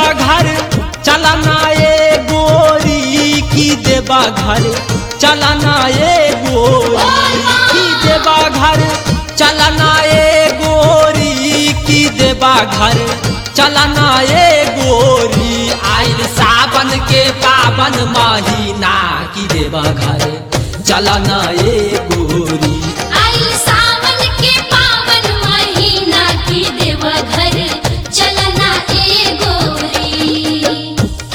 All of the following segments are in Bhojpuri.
घर चलना ए गोरी की देवा घर चलना ए गोरी की देवा घर चलना ए गोरी की देवा घर चलना ए गोरी आइल सावन के पावन महीना की देवा घर चलना ए गोरी आई सावन के पावन महीना की देव घर चलना ए गोरी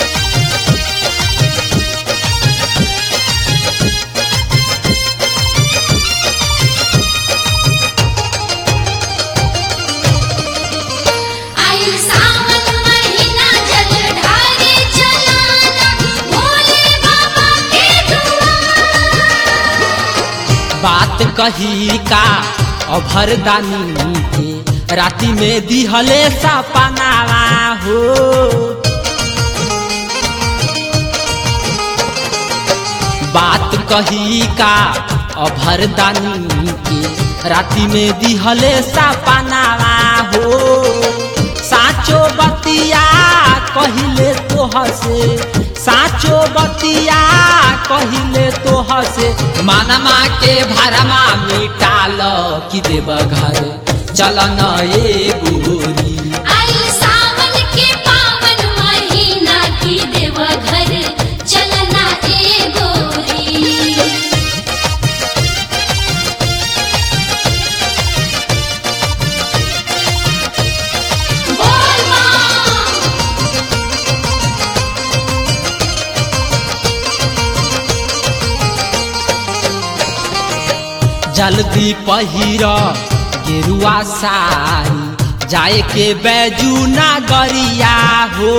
आई सावन महीना जल ढारे चलाना भोले बाबा के दुआर बात कही का अभरदानी के राति में दिहले सपनावा हो बात कही का अभरदानी के राति में दिहले सपनावा हो साचो बतिया कहिले तोह से साचो बतिया कहिले तोह से मानमा के भरमा मिटाल कि देव घर चलन ए गोरी आई सावन के पावन महीना की देव घर चलना ए गोरी बोल माँ जल्दी पहिर गेरुआ सारी जाए के बैजू नागरिया हो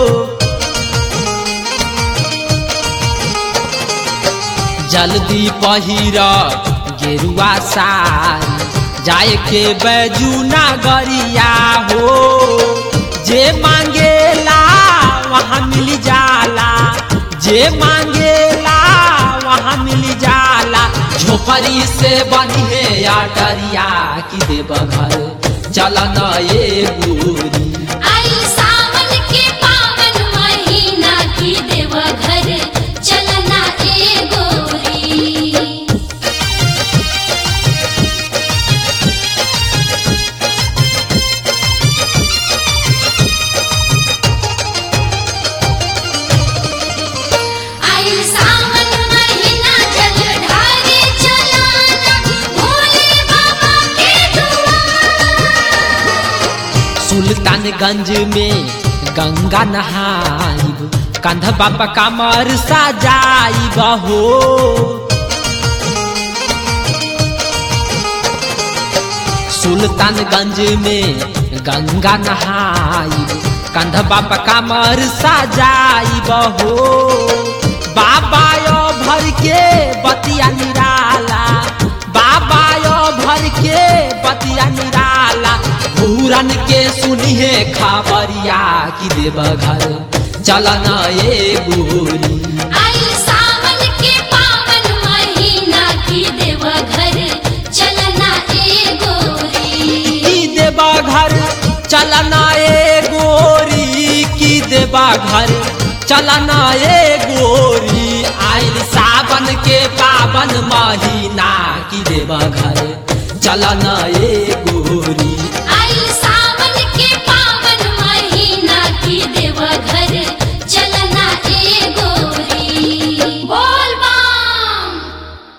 जल्दी पहिर गेरुआ सारी जाए के बैजू नागरिया हो जे मांगेला वहाँ मिल जाला जे मांगेला वहाँ मिल जाला झोपड़ी से बनिहे या डरिया की देव घर चलन ए गोरी आई सावन के पावन महीना की देव घर चलना ए गोरी आई सावन महीना जल ढारे चलाना भोले बाबा के दुआर सुल्तानगंज में गंगा नहाइब कंध बाबा कमर सजाइब हो सुल्तानगंज में गंगा नहाइब कंध बाबा कमर सजाइब हो बाबा यो भर के बतिया निराला बाबा यो भर के बतिया निराला पूरन के सुनिहे खबरिया की देव घर चलन ए गोरी आई सावन के पावन महीना की देव घर चलना ए गोरी की देवा घर चलना ए गोरी की देवा घर चलना ए गोरी आइल सावन के पावन महीना की देवा घर चलना ए